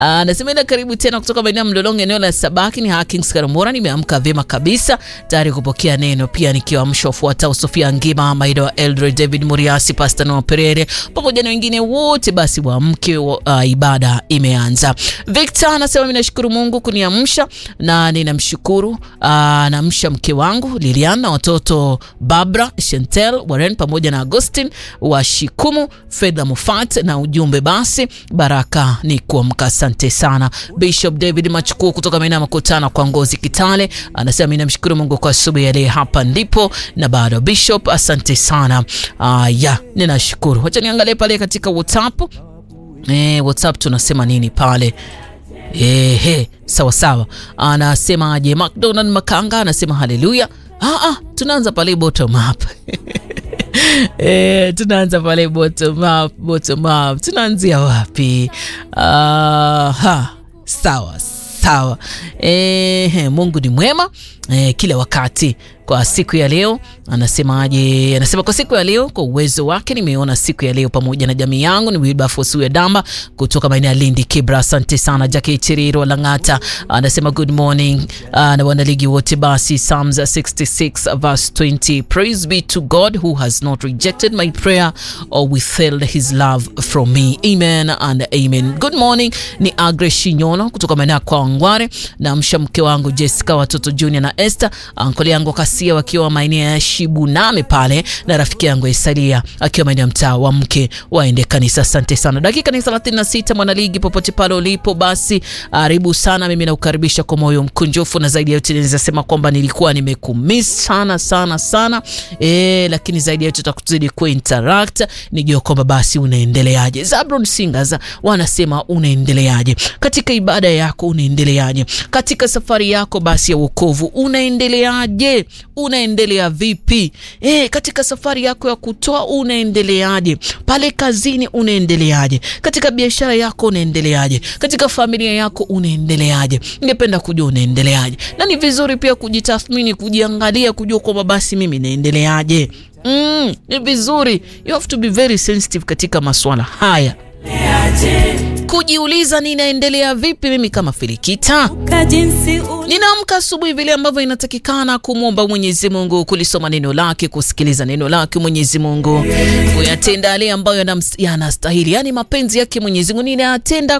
Anasema ila karibu tena kutoka maeneo ya Mlolongo, eneo la Sabaki. Ni Hakings Karamora, nimeamka vyema kabisa, tayari kupokea neno, pia nikiwaamsha wafuatao: Sofia Ngima, Maida wa Eldred, David Muriasi, Pastor Noah Perere pamoja na wengine wote. Basi waamke, uh, ibada imeanza. Victor anasema mimi nashukuru Mungu kuniamsha na ninamshukuru uh, naamsha mke wangu Lilian na watoto Barbara, Chantel, Warren pamoja na Agustin wa Shikumu, Fedha Mufat na ujumbe basi baraka ni kuamka. Asante sana. Bishop David Machuku kutoka maeneo ya Makutano kwa Ngozi Kitale anasema mimi namshukuru Mungu kwa asubuhi ya leo, hapa ndipo na bado. Bishop, asante sana. Uh, ya ninashukuru. Wacha niangalie pale katika WhatsApp. Eh, WhatsApp tunasema nini pale? Ehe, sawa sawa. Anasemaje? McDonald Makanga anasema haleluya. Ah, ah, tunaanza pale bottom up E, tunaanza pale bottom up, bottom up. Tunaanzia wapi? Aha, sawa sawa. E, Mungu ni mwema e, kila wakati. Kwa siku ya leo anasemaje? Anasema kwa siku ya leo, kwa uwezo wake nimeona siku ya leo pamoja na jamii yangu. Ni Wilberforce Damba kutoka maeneo ya Lindi Kibra. Asante sana. Jackie Chiriro Langata anasema good morning uh, na wanaligi wote. Basi Psalms 66 verse 20, praise be to God who has not rejected my prayer or withheld his love from me. Amen and amen. Good morning, ni Agre Shinyono kutoka maeneo ya Kwangware. Namsha mke wangu Jessica, watoto Junior na Esther, ankoli yangu Kasia wakiwa maeneo ya Shibuname pale na rafiki yangu Isalia akiwa maeneo ya mtaa wa mke waende kanisa. Asante sana. Dakika ni 36, mwanaligi popote pale ulipo, basi karibu sana. Mimi nakukaribisha kwa moyo mkunjufu, na zaidi ya yote naweza sema kwamba nilikuwa nimekumiss sana sana sana e, lakini zaidi ya yote tutakuzidi ku interact nijue kwamba basi unaendeleaje. Zabron Singers wanasema unaendeleaje katika ibada yako, unaendeleaje katika safari yako basi ya wokovu, unaendeleaje unaendelea vipi? E, katika safari yako ya kutoa unaendeleaje? Pale kazini unaendeleaje? Katika biashara yako unaendeleaje? Katika familia yako unaendeleaje? Ningependa kujua unaendeleaje, na ni vizuri pia kujitathmini, kujiangalia, kujua kwamba basi mimi naendeleaje. Mm, ni vizuri, you have to be very sensitive katika masuala haya kujiuliza ninaendelea vipi mimi kama Filikita. Ninaamka asubuhi vile ambavyo inatakikana kumwomba Mwenyezi Mungu, kulisoma neno lake, kusikiliza neno lake Mwenyezi Mungu, kuyatenda yale ambayo yanastahili, yani mapenzi yake Mwenyezi Mungu ninayatenda